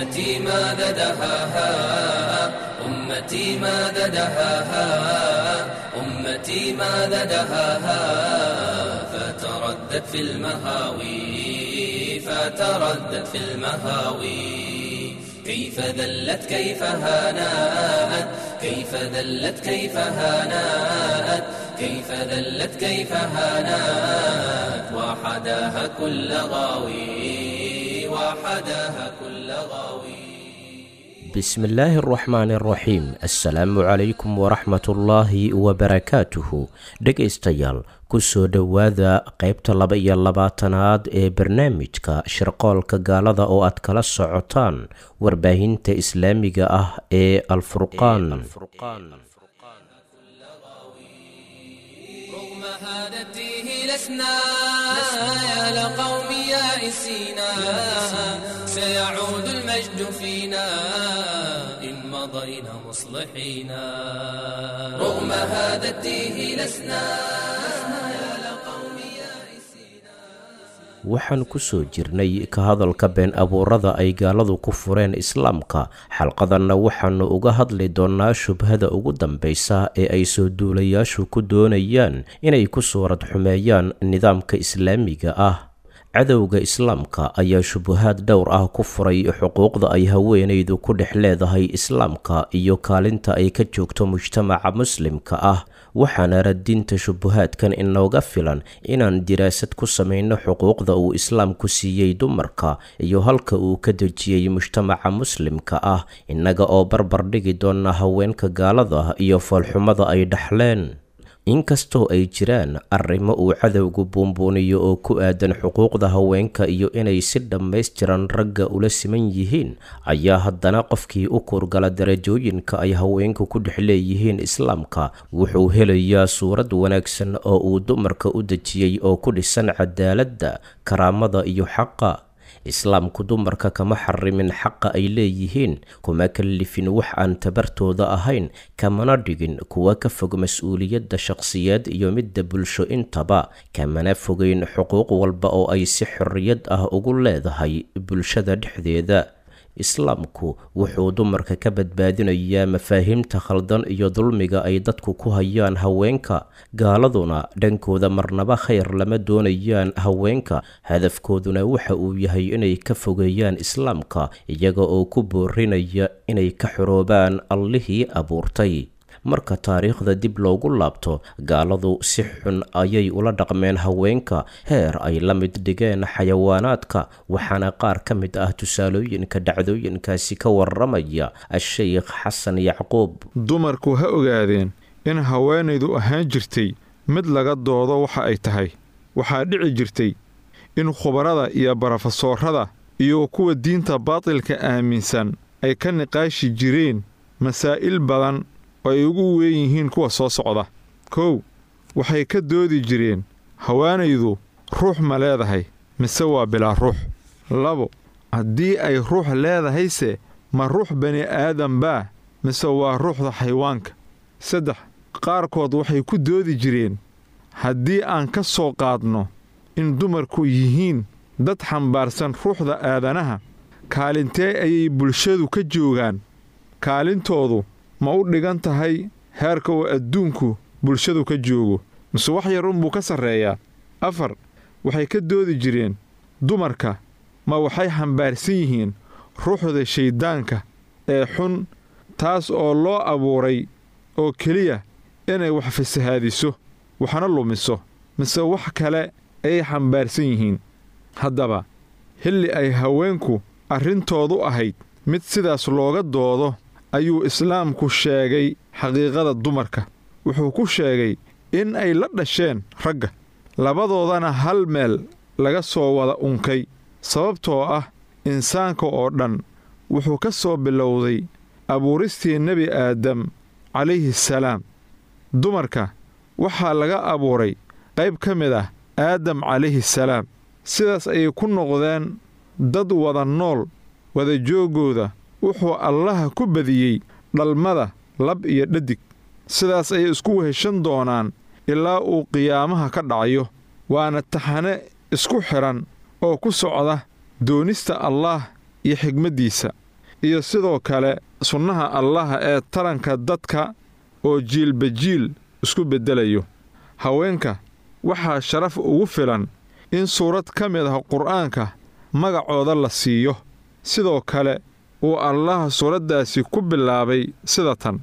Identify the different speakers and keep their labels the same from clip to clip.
Speaker 1: أمتي ماذا دهاها أمتي ماذا دهاها أمتي ماذا دهاها فتردد في المهاوي فتردد في المهاوي كيف ذلت كيف هانات كيف ذلت كيف هانات كيف ذلت كيف هانات وحداها كل غاوي وحداها كل غاوي
Speaker 2: بسم الله الرحمن الرحيم assalaamu calaykum waraxmat ullaahi wabarakaatuhu dhegaystayaal kusoo dhowaada qeybta laba iyo labaatanaad ee barnaamijka shirqoolka gaalada oo aad kala socotaan warbaahinta islaamiga ah ee alfurqaan
Speaker 1: رغم هادته لسنا يا لقوم يائسينا سيعود المجد فينا إن مضينا مصلحين رغم هادته لسنا يا لقوم يائسينا
Speaker 2: waxaan kusoo jirnay ka hadalka been abuurada ay gaaladu ku fureen islaamka xalqadanna waxaanu uga hadli doonnaa shubhada ugu dambaysa ee ay soo duulayaashu ku doonayaan inay ku suurad xumeeyaan nidaamka islaamiga ah cadowga islaamka ayaa shubahaad dhowr ah ku furay xuquuqda ay haweenaydu ku dhex leedahay islaamka iyo kaalinta ay ka joogto mujtamaca muslimka ah waxaana radinta shubahaadkan inooga filan inaan diraasad ku samayno xuquuqda uu islaamku siiyey dumarka iyo halka uu ka dejiyey mujtamaca muslimka ah innaga oo barbar dhigi doona haweenka gaalada iyo foolxumada ay dhaxleen inkastoo ay jiraan arrimo uu cadowgu buunbuuniyo oo ku aadan xuquuqda haweenka iyo inay si dhammaystiran ragga ula siman yihiin ayaa haddana qofkii u kuurgala darajooyinka ay haweenku ku dhex leeyihiin islaamka wuxuu helayaa suurad wanaagsan oo uu dumarka u dejiyey oo ku dhisan cadaaladda karaamada iyo xaqa islaamku dumarka kama xarimin xaqa ay leeyihiin kuma kallifin wax aan tabartooda ahayn kamana dhigin kuwa ka fog mas-uuliyadda shaqsiyeed iyo midda bulsho intaba kamana fogeyn xuquuq walba oo ay si xorriyad ah ugu leedahay bulshada dhexdeeda islaamku wuxuu dumarka ka badbaadinayaa mafaahiimta khaldan iyo dulmiga ay dadku ku hayaan haweenka gaaladuna dhankooda marnaba khayr lama doonayaan haweenka hadafkooduna waxa uu yahay inay ka fogeeyaan islaamka iyaga oo ku boorinaya inay ka xoroobaan allihii abuurtay marka taariikhda dib loogu laabto gaaladu si xun ayay ula dhaqmeen haweenka heer ay la mid dhigeen xayawaanaadka waxaana qaar ka mid ah tusaalooyinka dhacdooyinkaasi ka waramaya a-sheykh xasan yacquub
Speaker 3: dumarku ha ogaadeen in haweenaydu ahaan jirtay mid laga doodo waxa ay tahay waxaa dhici jirtay in khubarada iyo barofesoorada iyo kuwa diinta baatilka aaminsan ay ka niqaashi jireen masaa'il badan oo ay ugu weyn yihiin kuwa soo socda kow waxay ka doodi jireen haweenaydu ruux ma leedahay mise waa bilaa ruux labo haddii ay ruux leedahayse ma ruux bani aadan baa mise waa ruuxda xayawaanka saddex qaarkood waxay ku doodi jireen haddii aan ka soo qaadno in dumarku yihiin dad xambaarsan ruuxda aadanaha kaalintee ayay bulshadu ka joogaan kaalintoodu ma u dhigan tahay heerka uu adduunku bulshadu ka joogo mise wax yar unbuu ka sarreeyaa afar waxay ka doodi jireen dumarka ma waxay xambaarsan yihiin ruuxda shayddaanka ee xun taas oo loo abuuray oo keliya inay wax fasahaadiso waxna lumiso mise wax kale ayay xambaarsan yihiin haddaba xilli ay haweenku arrintoodu ahayd mid sidaas looga doodo ayuu islaamku sheegay xaqiiqada dumarka wuxuu ku sheegay in ay la dhasheen ragga labadoodana hal meel laga soo wada unkay sababtoo ah insaanka oo dhan wuxuu ka soo bilowday abuuristii nebi aadam calayhi salaam dumarka waxaa laga abuuray qayb ka mid ah aadam calayhi salaam sidaas ayay ku noqdeen dad wada nool wadajooggooda wuxuu allaha ku badiyey dhalmada lab iyo dhadig sidaas ayay isku weheshan doonaan ilaa uu qiyaamaha ka dhacayo waana taxane isku xidhan oo ku socda doonista allaah iyo xigmaddiisa iyo sidoo kale sunnaha allaha ee taranka dadka oo jiilba jiil isku beddelayo haweenka waxaa sharaf ugu filan in suurad ka mid ah qur'aanka magacooda la siiyo sidoo kale uu allaha suuraddaasi ku bilaabay sida tan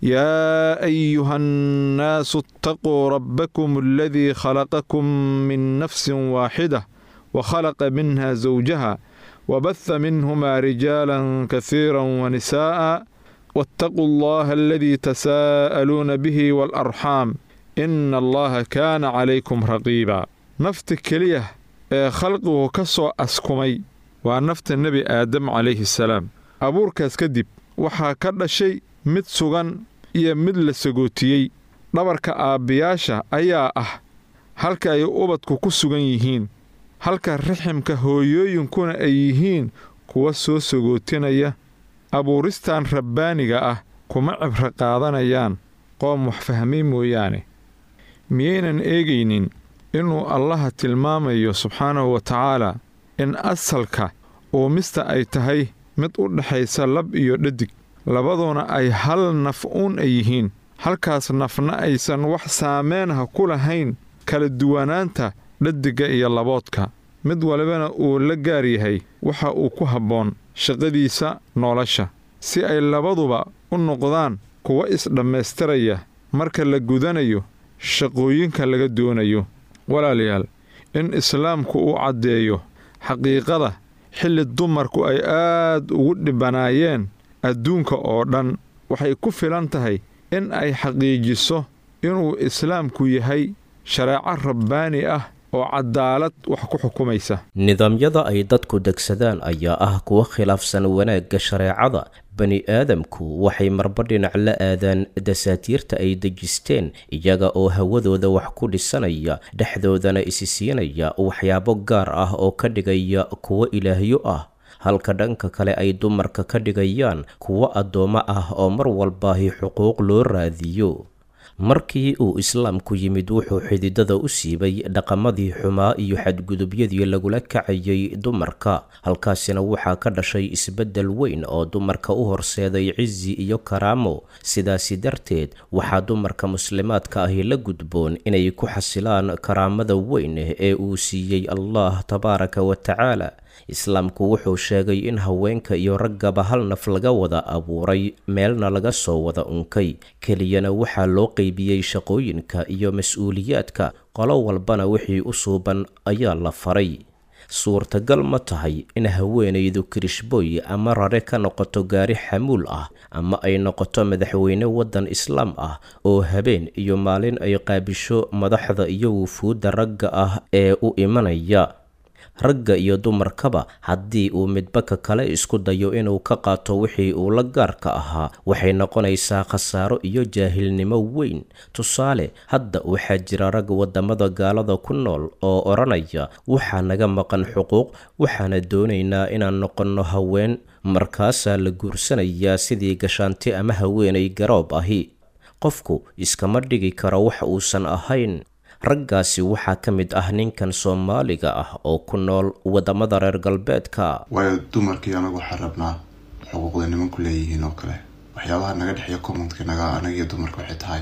Speaker 3: yaa ayuha annaasu itaquu rabbakum aladii khalaqakum min nafsin waaxida wa khalaqa minha sawjaha wabaha minhumaa rijaalan kasiiran wanisaa'a waataquu allaha aladii tasaa'aluuna bihi waalarxaam ina allaha kaana calaykum raqiiba nafta keliya ee khalqigu ka soo askumay waa nafta nebi aadam calayhi salaam abuurkaas kadib waxaa ka dhashay mid sugan iyo mid la sagootiyey dhabarka aabbiyaasha ayaa ah halka ay ubadku ku sugan yihiin halka riximka hooyooyinkuna ay yihiin kuwa soo sagootinaya abuuristan rabbaaniga ah kuma cibro qaadanayaan qoom wax fahmay mooyaane miyaynan eegaynin inuu allaha tilmaamayo subxaanahu wa tacaala in asalka uumista ay tahay mid u dhexaysa lab iyo dhadig labaduna ay hal naf uun ay yihiin halkaas nafna aysan wax saameenha ku lahayn kala duwanaanta dhadigga iyo laboodka mid walibana uu la gaar yahay waxa uu ku habboon shaqadiisa nolosha si ay labaduba u noqdaan kuwa isdhammaystiraya marka la gudanayo shaqooyinka laga doonayo walaalayaal in islaamku uu caddeeyo xaqiiqada xilli dumarku ay aad ugu dhibanaayeen adduunka oo dhan waxay ku filan tahay in ay xaqiijiso inuu islaamku yahay shareeco rabbaani ah oo cadaalad wax ku xukumaysa
Speaker 2: nidaamyada ay dadku degsadaan ayaa ah kuwa khilaafsan wanaagga shareecada bani aadamku waxay marba dhinac la aadaan dasaatiirta ay dejisteen iyaga oo hawadooda wax ku dhisanaya dhexdoodana isi siinaya waxyaabo gaar ah oo ka dhigaya kuwo ilaahyo ah halka dhanka kale ay dumarka ka dhigayaan kuwo addoommo ah oo mar walbaahi xuquuq loo raadiyo markii uu islaamku yimid wuxuu xididada u siibay dhaqamadii xumaa iyo xadgudubyadii lagula kacayay dumarka halkaasina waxaa ka dhashay isbeddel weyn oo dumarka u horseeday cizi iyo karaamo sidaasi darteed waxaa dumarka muslimaadka ahi la gudboon inay ku xasilaan karaamada weyn ee uu siiyey allah tabaaraka wa tacaala islaamku wuxuu sheegay in haweenka iyo raggaba hal naf laga wada abuuray meelna laga soo wada unkay keliyana waxaa loo qeybiyey shaqooyinka iyo mas-uuliyaadka qolo walbana wixii u suuban ayaa la faray suurtagal ma tahay in haweenaydu kirishboy ama rare ka noqoto gaari xamuul ah ama ay noqoto madaxweyne waddan islaam ah oo habeen iyo maalin ay qaabisho madaxda iyo wufuudda ragga ah ee u imanaya ragga iyo dumarkaba haddii uu midba ka kale isku dayo inuu ka qaato wixii uu la gaarka ahaa waxay noqonaysaa khasaaro iyo jaahilnimo weyn tusaale hadda waxaa jira rag waddamada gaalada ku nool oo odhanaya waxaa naga maqan xuquuq waxaana doonaynaa inaan noqonno haween markaasaa la guursanayaa sidii gashaanti ama haweenay garoob ahi qofku iskama dhigi karo wax uusan ahayn raggaasi waxaa ka mid ah ninkan soomaaliga ah oo ku nool waddamada reer galbeedka
Speaker 4: waayo dumarkii anagu waxaan rabnaa xuquuqda nimanku leeyihiin oo kale waxyaabaha naga dhexeeya commontka naga anaga iyo dumarka waxay tahay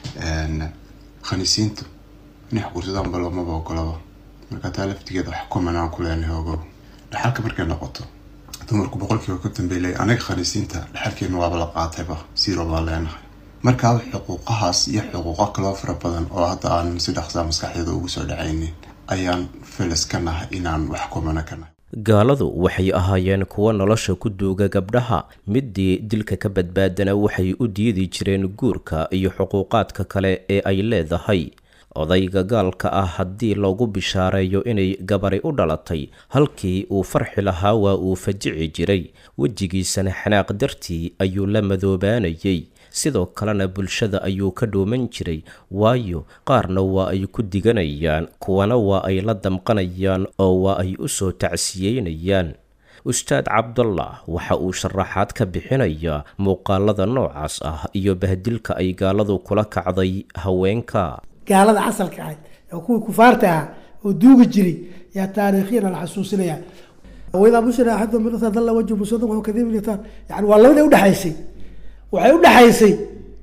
Speaker 4: khaniisiintu inay xuquursadaan bal maba ogolaba marka taa laftigeeda wax common aan ku leenahay ogow dhaxalka markay noqoto dumarku boqolkiiba ka dambeylay anaga khaniisiinta dhaxalkeena waaba la qaatayba siiro baa leenahay markaa xuquuqahaas iyo xuquuqo kaloo fara badan oo hadda aan si dhaqsaa maskaxdeeda ugu soo dhacaynin ayaan felis ka nahay inaan wax kumana ka nahay
Speaker 2: gaaladu waxay ahaayeen kuwo nolosha ku duuga gabdhaha midii dilka ka badbaadana waxay u diidi jireen guurka iyo xuquuqaadka kale ee ay leedahay odayga gaalka ah haddii loogu bishaareeyo inay gabari u dhalatay halkii uu farxi lahaa waa uu fajici jiray wejigiisana xanaaq dartii ayuu la madoobaanayay sidoo kalena bulshada ayuu ka dhuuman jiray waayo qaarna waa ay ku diganayaan kuwana waa ay la damqanayaan oo waa ay u soo tacsiyeynayaan ustaad cabdullah waxa uu sharaxaad ka bixinayaa muuqaalada noocaas ah iyo bahdilka ay gaaladu kula kacday haweenka
Speaker 5: gaalada asalka ahayd oo kuwii kufaarta ahaa oo duugi jiray yaa taariikhyana la xasuusinaya waidaa bushira axadu min usa dalla wajhu muswadan wahuwa kadiib litaan yani waa labadii udhexaysay waxay udhexaysay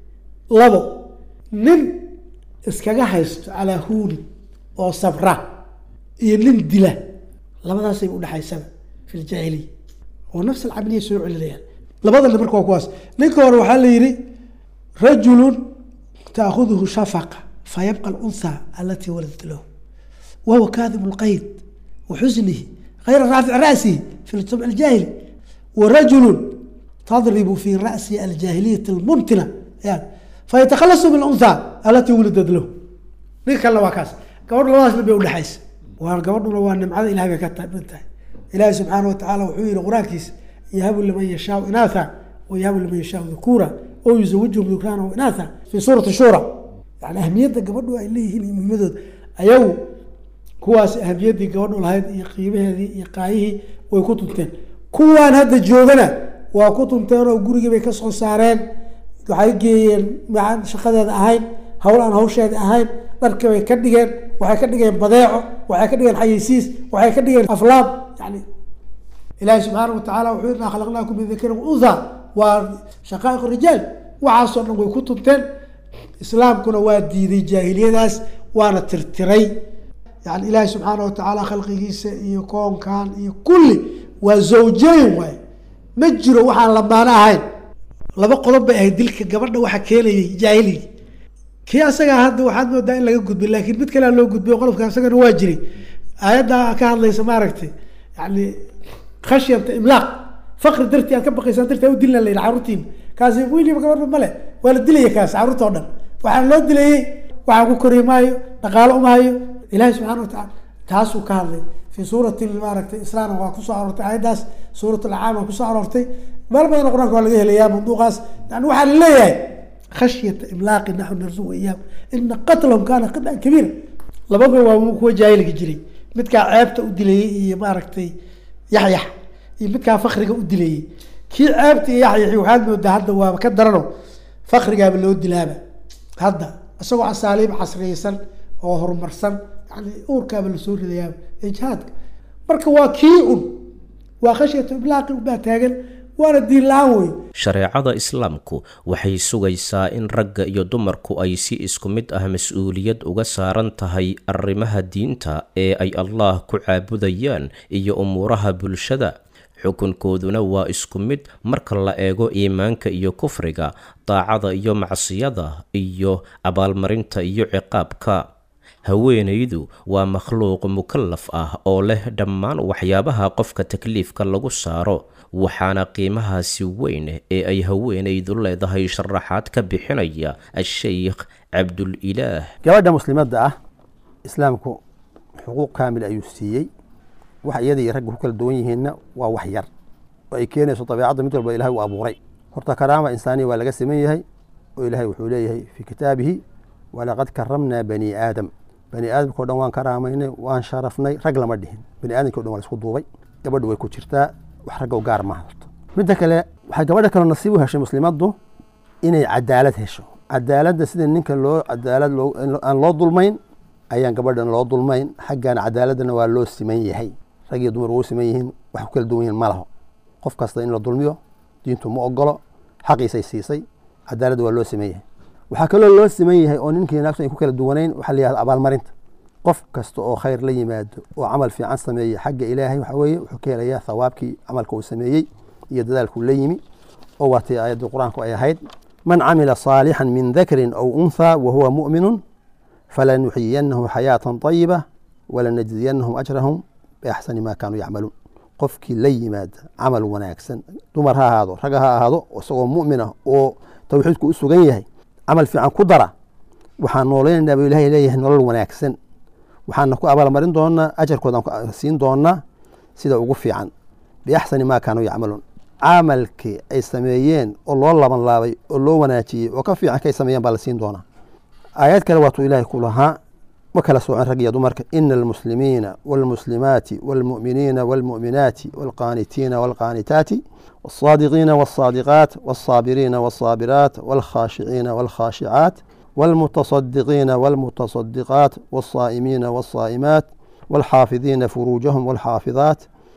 Speaker 5: labo nin iskaga haysto calaa huuni oo sabra iyo nin dila labadaasay udhexaysaba fi ljaahiliya oo nafs alcamaliya soo celinayaan labadana marka waa kuwaas ninka hore waxaa la yidhi rajulun taakuduhu shafaqa fayabqa alunha alatii waladat lahu wahuwa kaadibu lqayd waxusnihi غayra raafic ra'sihi fi ljamc aljaahili warajulu tadribu fi ra'si aljaahiliyati almuntina fayatakalasu min unha alatii wulidat lahu ninka kalena waa kaas gabadh labadaasna bay udhexaysa waa gabadhuna waa nimcada ilahay bay ka mid tahay ilaahi subxaana watacaala wuxuu yihi qur-aankiisa yahabu liman yashaau inaatha wayahabu liman yashaau dhukuura oo yuzawijhum dhukraana wa inaatha fi suurati shura yani ahmiyadda gabadhu ay leeyihiin iyo muhimadooda ayagu kuwaas ahamiyaddii gabadhu lahayd iyo qiimaheedii iyo qaayihii way ku tunteen kuwaan hadda joogana waa ku tunteen oo gurigii bay kasoo saareen waxay geeyeen maxaan shaqadeeda ahayn hawl aan hawsheeda ahayn dharkii bay ka dhigeen waxay ka dhigeen badeeco waxay ka dhigeen xayisiis waxay ka dhigeen aflaam yani ilaahi subxaana watacaala wuxuu inaa khalaqnaakum min dakarin unha waa shaqaa'iq rijaal waxaasoo dhan way ku tunteen islaamkuna waa diiday jaahiliyadaas waana tirtiray yani ilaahi subxaana watacaala khalqigiisa iyo koonkan iyo kulli waa zawjayn waay ma jiro waxaan lamaano ahayn laba qodob bay ahayd dilka gabadha waxa keenayay jaahiligi kii asagaa hadda waxaad moodaa in laga gudbay laakiin mid kalea loo gudbiyo qodobka asagana waa jiray aayadda ka hadlaysa maaragtay yani khashyata imlaaq faqri dartii aad ka baqaysaan dartii a u dilna la yidhi carruurtiina kaasi wiliba gabadha male waa la dilaya kaas carruurta o dhan waxaan loo dilayey waxaan ku kori maayo dhaqaalo umahayo ilahi subxana watacala taasuu ka hadlay fi suurati maaragtay islam waa kusoo aroortay aayaddaas suurat alcaam waa kusoo aroortay meel badan qur-aanka waa laga helayaa mawduuqaas yani waxaa la leeyahay khashyata imlaaqi naxu narsuq iyaam ina qatlahum kaana qidcan kabiira labadaba waa kuwa jaahilka jiray midkaa ceebta u dilayey iyo maaragtay yaxyax iyo midkaa fakriga u dilayey kii ceebta iyo yaxyaxi waxaad moodaa hadda waaba ka darano fakrigaaba loo dilaaba hadda isagoo asaaliib casriyeysan oo horumarsan yani uurkaaba lasoo ridayaaba ijhaadka marka waa kii un waa khashyatu iblaaqi unbaa taagan waana diin la-aan wey
Speaker 2: shareecada islaamku waxay sugaysaa in ragga iyo dumarku ay si isku mid ah mas-uuliyad uga saaran tahay arrimaha diinta ee ay allah ku caabudayaan iyo umuuraha bulshada xukunkooduna waa isku mid marka la eego iimaanka iyo kufriga daacada iyo macsiyada iyo abaalmarinta iyo ciqaabka haweenaydu waa makhluuq mukallaf ah oo leh dhammaan waxyaabaha qofka takliifka lagu saaro waxaana qiimahaasi weyn ee ay haweenaydu leedahay sharaxaad ka bixinaya a-sheykh cabdul-ilaah
Speaker 6: gabadha muslimadda ah islaamku xuquuq kaamil ayuu siiyey wax iyada iyo ragga ku kala duwan yihiinna waa wax yar oo ay keenayso dabeecadda mid walba ilahay uu abuuray horta karaama insaaniya waa laga siman yahay oo ilaahay wuxuu leeyahay fii kitaabihi walaqad karamnaa bani aadam bani aadamka o dhan waan karaamaynay waan sharafnay rag lama dhihin bani aadamki o dhan waa laisku duubay gabadhu way ku jirtaa wax ragga u gaar maaha horto midda kale waxay gabadha kaloo nasiib u heshay muslimaddu inay cadaalad hesho cadaaladda sida ninka loo cadaalad aan loo dulmayn ayaan gabadhan loo dulmayn xaggan cadaaladdana waa loo siman yahay rag iyo dumar waa u siman yihiin wax ku kala duwan yihin ma laho qof kasta in la dulmiyo diintu ma ogolo xaqiisay siisay cadaaladda waa loo siman yahay waxaa kaloo loo siman yahay oo ninkii naagtu ay ku kala duwanayn waxaa la yihahda abaalmarinta qof kasta oo khayr la yimaado oo camal fiican sameeya xagga ilaahay waxaa weeye wuxuu ka helayaa thawaabkii camalka uu sameeyey iyo dadaalkuu la yimi oo waatay aayaddii qur-aanku ay ahayd man camila saalixan min dakarin aw unthaa wa huwa mu'minun falanuxyiyanahu xayaatan طayiba walanajziyanahum ajrahum biaxsani ma kaanuu yacmaluun qofkii la yimaada camal wanaagsan dumar ha ahaado rag ha ahaado isagoo mu'min ah oo tawxiidku u sugan yahay camal fiican ku dara waxaan nooleynanaa buu ilahay leeyahay nolol wanaagsan waxaana ku abaalmarin doonaa ajarkoodaan siin doonaa sida ugu fiican biaxsani maa kaanuu yacmaluun camalkii ay sameeyeen oo loo laban laabay oo loo wanaajiyey oo ka fiican kay sameeyeen baa la siin doonaa aayad kale waatuu ilaahay ku lahaa ma kala soocin rag iyo dumarka ina almuslimiina wاlmuslimaati wاlmu'miniina wاlmu'minaati wاlqaanitiina wاlqaanitaati wاlصaadiqiina wاlصaadiqaat wاlصaabiriina wاlصaabiraat wاlkhaashiciina wاlkhaashicaat wاlmuتصadiqiina wاlmuتصadiqaat wاlصaa'imiina wاlصaa'imaat wاlxaafidiina furuujahum wاlxaafidaat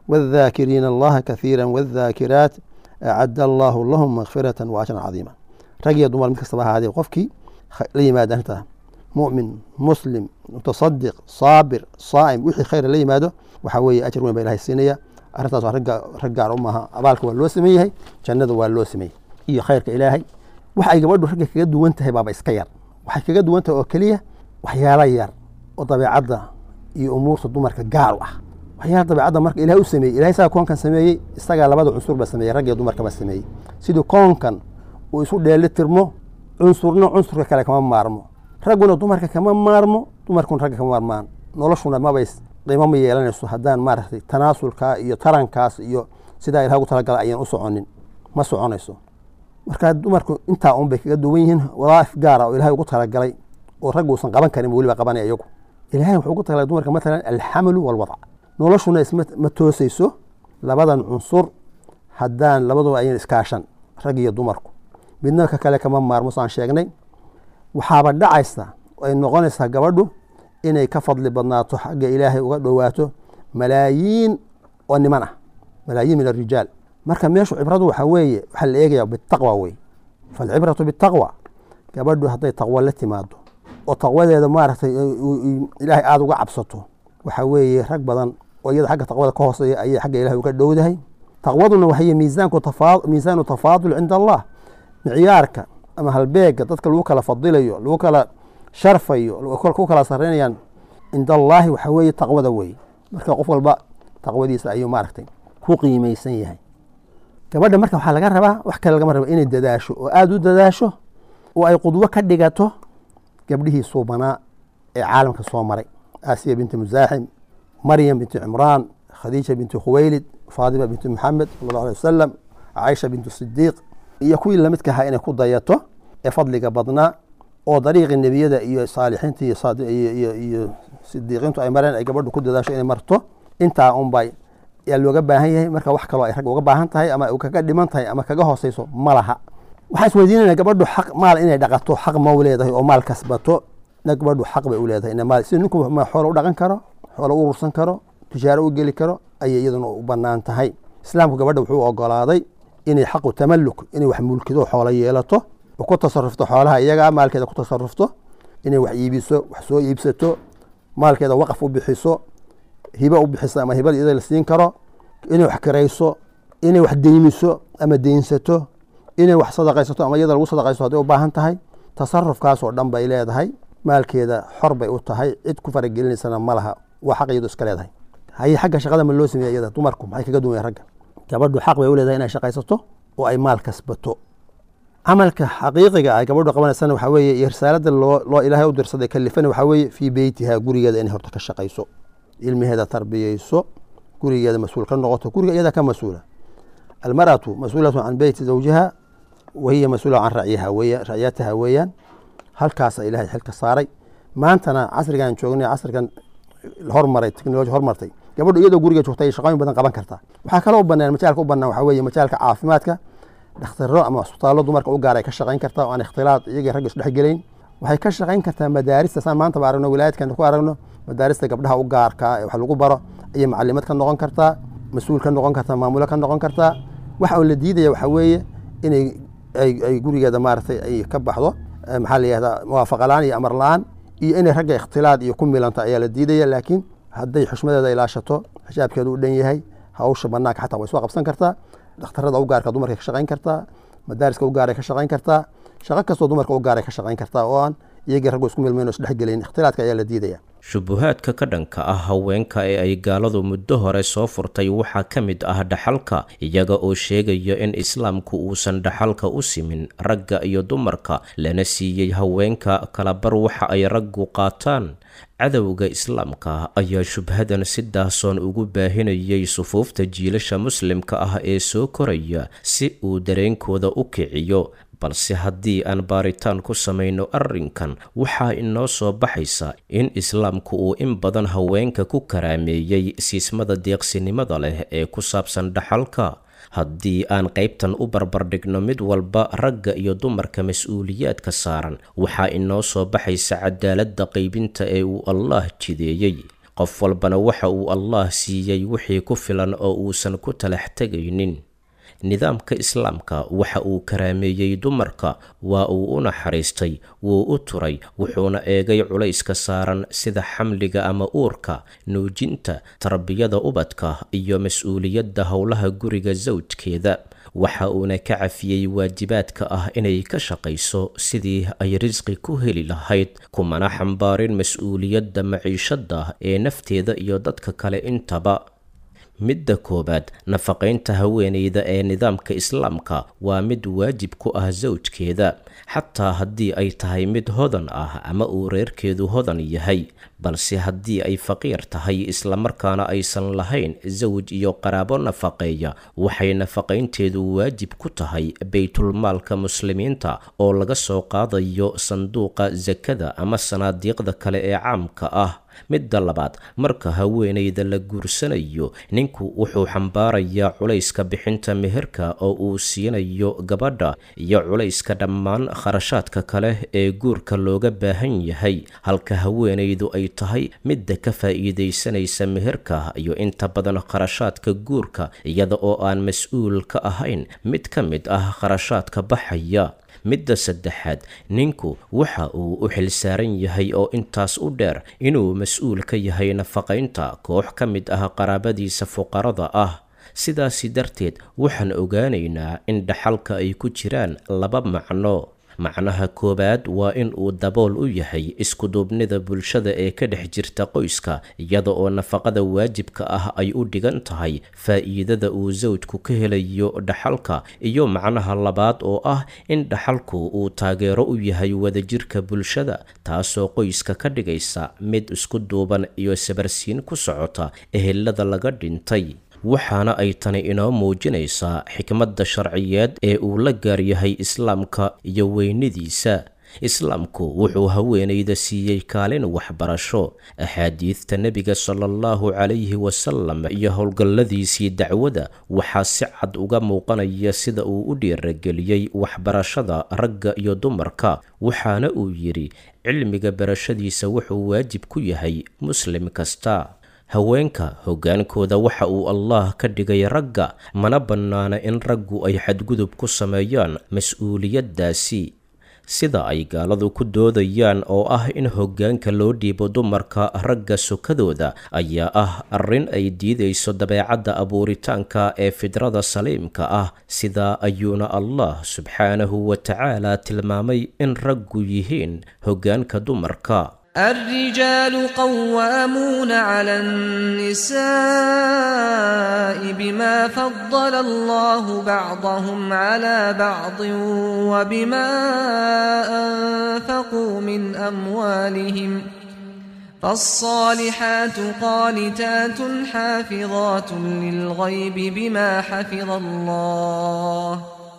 Speaker 6: waadhaakiriina allaha kathiira waadhaakiraat acadda allaahu lahum makfiratan wa ajran cadiima rag iyo dumar mid kastaba ahaadee qofkii la yimaada arrintaa mu'min muslim mutasadiq saabir saa'im wixii khayra la yimaado waxaa weeye ajar weyn baa ilahay siinaya arrintaas waa ragga rag gaar u maaha abaalka waa loo sameyn yahay jannada waa loo sameeyey iyo khayrka ilaahay wax ay gabadhu ragga kaga duwan tahay baaba iska yar waxay kaga duwan tahay oo keliya waxyaalo yar oo dabeecadda iyo umuurta dumarka gaar u ah waxyaala dabeecadda marka ilahay u sameeyey ilahay isagaa koonkan sameeyey isagaa labada cunsur ba sameeyey rag iyo dumarkaba sameeyey sidii koonkan uu isu dheeli tirmo cunsurna cunsurka kale kama maarmo ragguna dumarka kama maarmo dumarkuna ragga kama maarmaan noloshuna mabay qiimo ma yeelanayso haddaan maaragtay tanaasulkaa iyo tarankaas iyo sidaa ilahay ugu talagala ayaan u soconin ma soconayso marka dumarku intaa un bay kaga duwan yihiin wadaa'if gaara oo ilahay ugu talagalay oo raggu uusan qaban karin weliba qabanaya iyagu ilahay wuxuu ugu talagalay dumarka matalan alxamalu walwadac noloshuna isma toosayso labadan cunsur haddaan labaduba ayan iskaashan rag iyo dumarku midna ka kale kama maarmo saan sheegnay waxaaba dhacaysa ay noqonaysaa gabadhu inay ka fadli badnaato xagga ilaahay uga dhowaato malaayiin oo niman ah malaayiin min arijaal marka meeshu cibradu waxaa weeye waxaa la eegaya bitaqwa wey falcibratu bitaqwa gabadhu hadday taqwo la timaado oo taqwadeeda maaragtay ilaahay aada uga cabsato waxaa weeye rag badan oo iyada xagga taqwada ka hooseeya ayay xagga ilahay uga dhowdahay taqwaduna waxay miisaanku miisaanu tafaadul cinda allah micyaarka ama halbeega dadka lagu kala fadilayo lagu kala sharfayo ku kala sareynayaan cinda allaahi waxaa weeye taqwada weeye marka qof walba taqwadiisa ayuu maaragtay ku qiimeysan yahay gabadha marka waxaa laga rabaa wax kale lagama raba inay dadaasho oo aada u dadaasho oo ay qudwo ka dhigato gabdhihii suubanaa ee caalamka soo maray aasiya binti musaaxim maryam binti cimraan khadiija binti khuweylid faadima binti maxamed sala allahu alay wasalam caaisha bintu sidiiq iyo kuwii lamidka ahaa inay ku dayato ee fadliga badnaa oo dariiqii nebiyada iyo saalixiinta iyo sidiiqiintu ay mareen ay gabadhu ku dadaasho inay marto intaa unbay yaa looga baahan yahay marka wax kaloo ay rag uga baahan tahay ama kaga dhiman tahay ama kaga hooseyso ma laha waxaan isweydiinayna gabadhu xaq maal inay dhaqato xaq ma u leedahay oo maal kasbato na gabadhu xaq bay u leedahay ina maal sida ninku ma xoolo u dhaqan karo xoolo u urursan karo tijaaro u geli karo ayay iyaduna u banaan tahay islaamku gabadha wuxuu ogolaaday inay xaqu tamalluk inay wax mulkido xoolo yeelato oo ku tasarufto xoolaha iyagaa maalkeeda ku tasarufto inay wax iibiso wax soo iibsato maalkeeda waqaf u bixiso hibo u bixiso ama hibada iyada la siin karo inay wax kirayso inay wax deymiso ama deynsato inay wax sadaqaysato ama iyada lagu sadaqaysto hadday u baahan tahay tasarufkaas oo dhan bay leedahay maalkeeda xor bay u tahay cid ku faragelinaysana ma laha waa xaq iyadu iska leedahay haye xagga shaqada ma loo sameeya iyada dumarku maxay kaga duwan ragga gabadhu xaq bay u leedahay inay shaqaysato oo ay maal kasbato camalka xaqiiqiga ay gabadhu qabanaysana waxaa weeye iyo risaalada loo loo ilaahay u dirsaday kalifana waxaa weeye fii beytiha gurigeeda inay horta ka shaqayso ilmaheeda tarbiyeyso gurigeeda mas-uul ka noqoto guriga iyada ka mas-uula almaratu mas-uulatu can beyti zawjiha wahiya mas-uula can racyiha weya racyataha weeyaan halkaasa ilahay xilka saaray maantana casrigan joognay casrigan hormaray teknoloji hormartay gabadhu iyadoo guriga joogta ay shaqooyin badan qaban kartaa waxaa kaloo banaan majaalka u banaan waxaa weeye majaalka caafimaadka dhakhtaro ama cusbitaallo dumarka u gaar ay ka shaqayn kartaa oo aan ikhtilaad iyagii ragga isdhex gelayn waxay ka shaqayn kartaa madaarista saan maanta ba aragno wilaayadkan ku aragno madaarista gabdhaha u gaarka ee wax lagu baro ayay macalimad ka noqon kartaa mas-uul ka noqon kartaa maamulo ka noqon kartaa waxa uu la diidaya waxaa weeye inay ay gurigeeda maaragtay ay ka baxdo maxaa la yihahdaa muwaafaqa la-aan iyo amar la-aan iyo inay ragga ikhtilaad iyo ku milanto ayaa la diidaya laakiin hadday xushmadeeda ilaashato xijaabkeedu u dhan yahay hawsha banaanka xataa way soo qabsan kartaa dhakhtarada u gaarka dumarka ka shaqayn kartaa madaariska u gaaray ka shaqayn kartaa shaqo kastoo dumarka u gaaray ka shaqayn kartaa oo aan iyagii raggu isku milmayn oo isdhexgelayn ikhtilaadka ayaa la diidaya
Speaker 2: shubuhaadka ka dhanka ah haweenka ee ay gaaladu muddo hore soo furtay waxaa ka mid ah dhaxalka iyaga oo sheegaya in islaamku uusan dhaxalka u simin ragga iyo dumarka lana siiyey haweenka kalabar waxa ay raggu qaataan cadowga islaamka ayaa shubhadan si daahsoon ugu baahinayay sufuufta jiilasha muslimka ah ee soo koraya si uu dareenkooda u kiciyo balse haddii aan baaritaan ku samayno arrinkan waxaa inoo soo baxaysa in islaamku uu in badan haweenka ku karaameeyey siismada deeqsinimada leh ee ku saabsan dhaxalka haddii aan qaybtan u barbardhigno mid walba ragga iyo dumarka mas-uuliyaadka saaran waxaa inoo soo baxaysa cadaaladda qaybinta ee uu allah jideeyey qof walbana waxa uu allaah siiyey wixii ku filan oo uusan ku talax tegaynin nidaamka islaamka waxa uu karaameeyey dumarka waa uu u naxariistay wuu u turay wuxuuna eegay culayska saaran sida xamliga ama uurka nuujinta tarbiyada ubadka iyo mas-uuliyadda howlaha guriga sawjkeeda waxa uuna ka cafiyey waajibaadka ah inay ka shaqayso sidii ay risqi ku heli lahayd kumana xambaarin mas-uuliyadda maciishadda ee nafteeda iyo dadka kale intaba midda koowaad nafaqaynta haweeneyda ee nidaamka islaamka waa mid waajib ku ah sawjkeeda xataa haddii ay tahay mid hodan ah ama uu reerkeedu hodan yahay balse haddii ay faqiir tahay islamarkaana aysan lahayn sawj iyo qaraabo nafaqeeya waxay nafaqaynteedu waajib ku tahay baytulmaalka muslimiinta oo laga soo qaadayo sanduuqa sakada ama sanaadiiqda kale ee caamka ah midda labaad marka haweeneyda la guursanayo ninku wuxuu xambaarayaa culayska bixinta meherka oo uu siinayo gabadha iyo culayska dhammaan kharashaadka kale ee guurka looga baahan yahay halka haweeneydu ay tahay midda ka faa'iidaysanaysa meherka iyo inta badan kharashaadka guurka iyada oo aan mas-uul ka ahayn mid ka mid ah kharashaadka baxaya midda saddexaad ninku waxa uu u xilsaaran yahay oo intaas u dheer inuu mas-uul ka yahay nafaqaynta koox ka mid ah qaraabadiisa fuqarada ah sidaasi darteed waxaan ogaanaynaa in dhaxalka ay ku jiraan laba macno macnaha koowaad waa in uu dabool u yahay iskuduubnida bulshada ee ka dhex jirta qoyska iyada oo nafaqada waajibka ah ay u dhigan tahay faa'iidada uu sawjku ka helayo dhaxalka iyo macnaha labaad oo ah in dhaxalku uu taageero u yahay wadajirka bulshada taasoo qoyska ka dhigaysa mid isku duuban iyo sabarsiin ku socota ehelada laga dhintay waxaana ay tani inoo muujinaysaa xikmadda sharciyeed ee uu la gaaryahay islaamka iyo weynidiisa islaamku wuxuu haweenayda siiyey kaalin waxbarasho axaadiidta nebiga sala allahu calayhi wasalam iyo howlgalladiisii dacwada waxaa si cad uga muuqanaya sida uu u dhiirageliyey waxbarashada ragga iyo dumarka waxaana uu yidhi cilmiga barashadiisa wuxuu waajib ku yahay muslim kasta haweenka hoggaankooda waxa uu allaah ka dhigay ragga mana bannaana in raggu ay xadgudub ku sameeyaan mas-uuliyaddaasi sida ay gaaladu ku doodayaan oo ah in hoggaanka loo dhiibo dumarka ragga sokadooda ayaa ah arrin ay diidayso dabeecadda abuuritaanka ee fidrada saliimka ah sidaa ayuuna allah subxaanahu wa tacaala tilmaamay in raggu yihiin hoggaanka dumarka
Speaker 1: الرجال قوامون على النساء بما فضل الله بعضهم على بعض وبما أنفقوا من أموالهم فالصالحات قانتات حافظات للغيب بما حفظ الله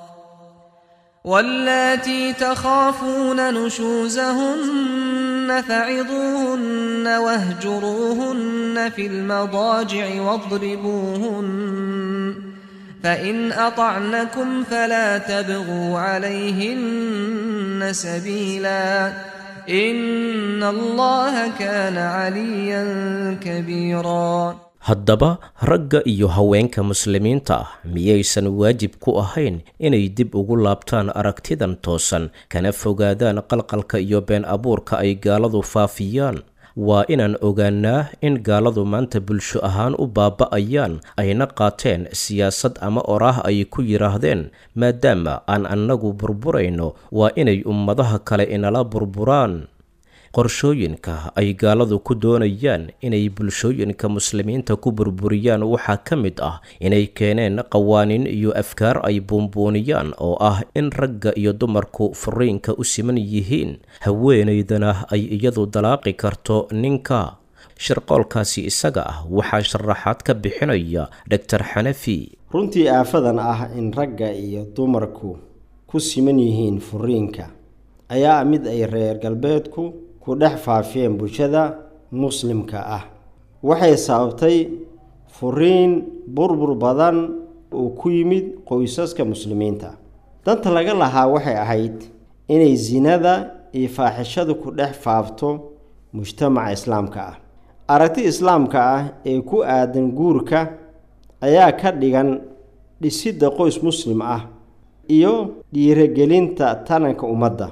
Speaker 1: واللاتي تخافون نشوزهن فعظوهن واهجروهن في المضاجع واضربوهن فإن أطعنكم فلا تبغوا عليهن سبيلا إن الله كان عليا كبيرا
Speaker 2: haddaba ragga iyo haweenka muslimiinta ah miyaysan waajib ku ahayn inay dib ugu laabtaan aragtidan toosan kana fogaadaan qalqalka iyo been abuurka ay gaaladu faafiyaan waa inaan ogaanaa in gaaladu maanta bulsho ahaan u baaba'ayaan ayna qaateen siyaasad ama oraah ay ku yidhaahdeen maadaama aan annagu burburayno waa inay ummadaha kale inala burburaan qorshooyinka ay gaaladu ku doonayaan inay bulshooyinka muslimiinta ku burburiyaan waxaa ka mid ah inay keeneen qawaaniin iyo afkaar ay buunbuuniyaan oo ah in ragga iyo dumarku furiinka u siman yihiin haweenaydana ay iyadu dalaaqi karto ninka shirqoolkaasi isaga ah waxaa sharaxaad ka bixinaya doctor xanafi
Speaker 7: runtii aafadan ah in ragga iyo dumarku ku siman yihiin furiinka ayaa mid ay reer galbeedku ku dhex faafiyeen bulshada muslimka ah waxay sababtay furiin burbur badan uu ku yimid qoysaska muslimiinta danta laga lahaa waxay ahayd inay sinada iyo faaxishadu ku dhex faafto mujtamaca islaamka ah aragti islaamka ah ee ku aadan guurka ayaa ka dhigan dhisidda qoys muslim ah iyo dhiirogelinta taranka ummadda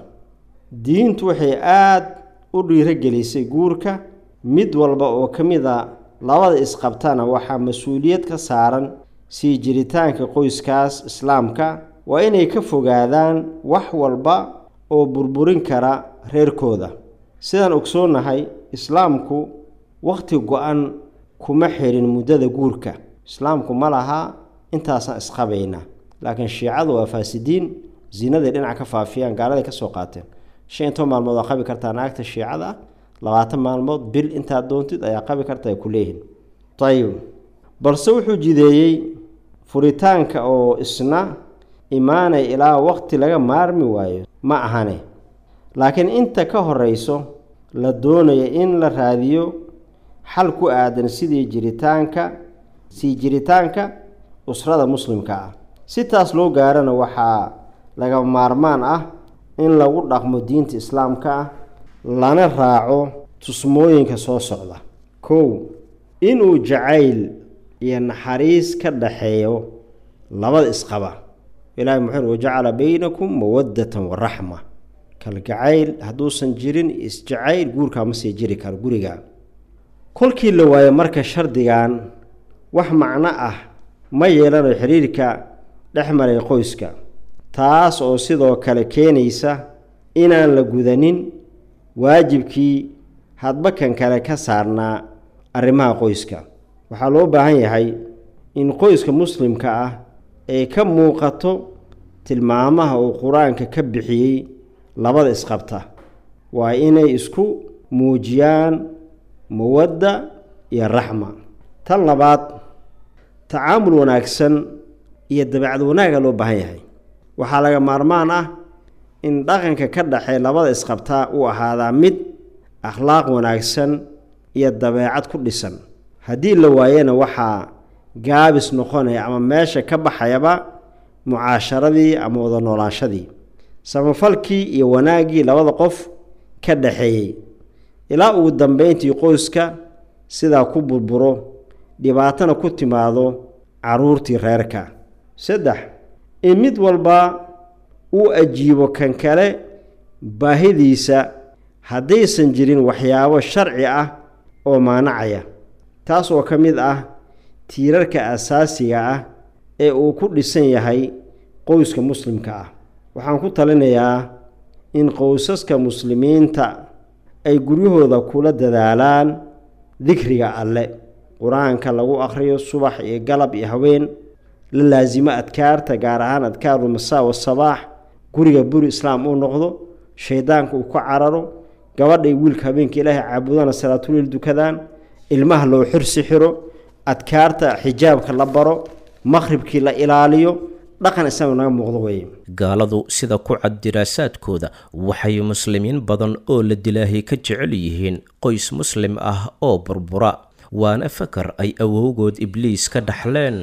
Speaker 7: diintu waxay aada u dhiirogelisay guurka mid walba oo ka mid a labada isqabtana waxaa mas-uuliyad ka saaran sii jiritaanka qoyskaas islaamka waa inay ka fogaadaan wax walba oo burburin kara reerkooda sidaan ogsoonnahay islaamku wakhti go-an kuma xirin muddada guurka islaamku ma laha intaasaan isqabaynaa laakiin shiicadu waa faasidiin zinaday dhinac ka faafiyaan gaaladay ka soo qaateen shan iyo toban maalmood waa qabi kartaa naagta shiicada ah labaatan maalmood bil intaad doontid ayaa qabi karta ay ku leeyihin ayib balse wuxuu jideeyey furitaanka oo isna imaanay ilaa waqti laga maarmi waayo ma ahane laakiin inta ka horeyso la doonaya in la raadiyo xal ku aadan sidii jiritaanka sii jiritaanka usrada muslimka ah si taas loo gaarana waxaa laga maarmaan ah in lagu dhaqmo diinta islaamka ah lana raaco tusmooyinka soo socda kow inuu jacayl iyo naxariis ka dhaxeeyo labada isqaba ilahi muxuu wajacala baynakum mawaddatan wa raxma kalgacayl hadduusan jirin isjacayl guurkaa ma sii jiri karo guriga kolkii la waayo marka shardigan wax macno ah ma yeelanayo xiriirka dhex maray qoyska taas oo sidoo kale keenaysa inaan la gudanin waajibkii hadba kan kale ka saarnaa arrimaha qoyska waxaa loo baahan yahay in qoyska muslimka ah ay ka muuqato tilmaamaha uu qur-aanka ka bixiyey labada isqabta waa inay isku muujiyaan mawadda iyo raxma tan labaad tacaamul wanaagsan iyo dabeecad wanaaga loo baahan yahay waxaa laga maarmaan ah in dhaqanka ka dhaxee labada isqabtaa uu ahaadaa mid akhlaaq wanaagsan iyo dabeecad ku dhisan haddii la waayana waxaa gaabis noqonaya ama meesha ka baxayaba mucaasharadii ama wada noolaanshadii samafalkii iyo wanaaggii labada qof ka dhaxeeyey ilaa ugu dambeyntii qoyska sidaa ku burburo dhibaatana ku timaado caruurtii reerka saddex in mid walba uu ajiibo kan kale baahidiisa haddaysan jirin waxyaabo sharci ah oo maanacaya taas oo ka mid ah tiirarka asaasiga ah ee uu ku dhisan yahay qoyska muslimka ah waxaan ku talinayaa in qoysaska muslimiinta ay guryahooda kula dadaalaan dikriga alle qur-aanka lagu akhriyo subax iyo galab iyo haween la laasimo adkaarta gaar ahaan adkaaru masaa wasabaax guriga buri islaam uu noqdo shaydaanka uu ka cararo gabadhay wiilka habeenka ilaahay caabudana salaatuliil dukadaan ilmaha loo xirsi xiro adkaarta xijaabka la baro maqhribkii la ilaaliyo dhaqan islaam naga muuqdo weeye
Speaker 2: gaaladu sida ku cad diraasaadkooda waxay muslimiin badan oo la dilaahay ka jecel yihiin qoys muslim ah oo burbura waana fakar ay awowgood ibliis ka dhaxleen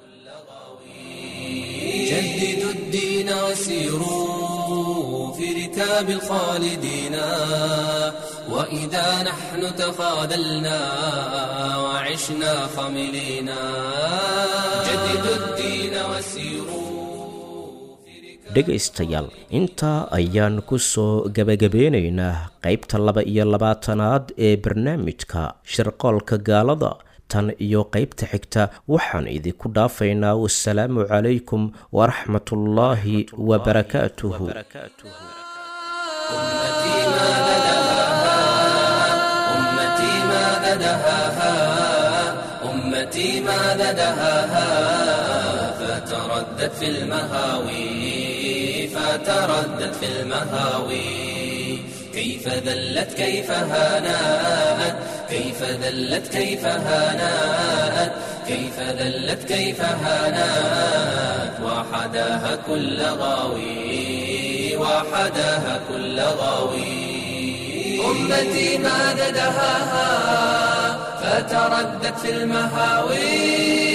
Speaker 8: جددوا الدين وسيروا في ركاب الخالدين وإذا نحن تخاذلنا وعشنا خملينا جددوا الدين وسيروا
Speaker 2: dhegaystayaal intaa ayaan ku soo gebagabeynaynaa qaybta laba iyo labaatanaad ee barnaamijka shirqoolka gaalada tan iyo qaybta xigta waxaan idinku dhaafaynaa wasalaamu calaykum waraxmatullaahi wabarakaatuhu
Speaker 8: أمتي ماذا دهاها أمتي ماذا دهاها أمتي ماذا دهاها فتردت في المهاوي فتردت في المهاوي كيف ذلت كيف هانات كيف ذلت كيف هانات كيف ذلت كيف هانات وحداها كل غاوي وحداها كل غاوي أمتي ماذا دهاها فتردت في المهاوي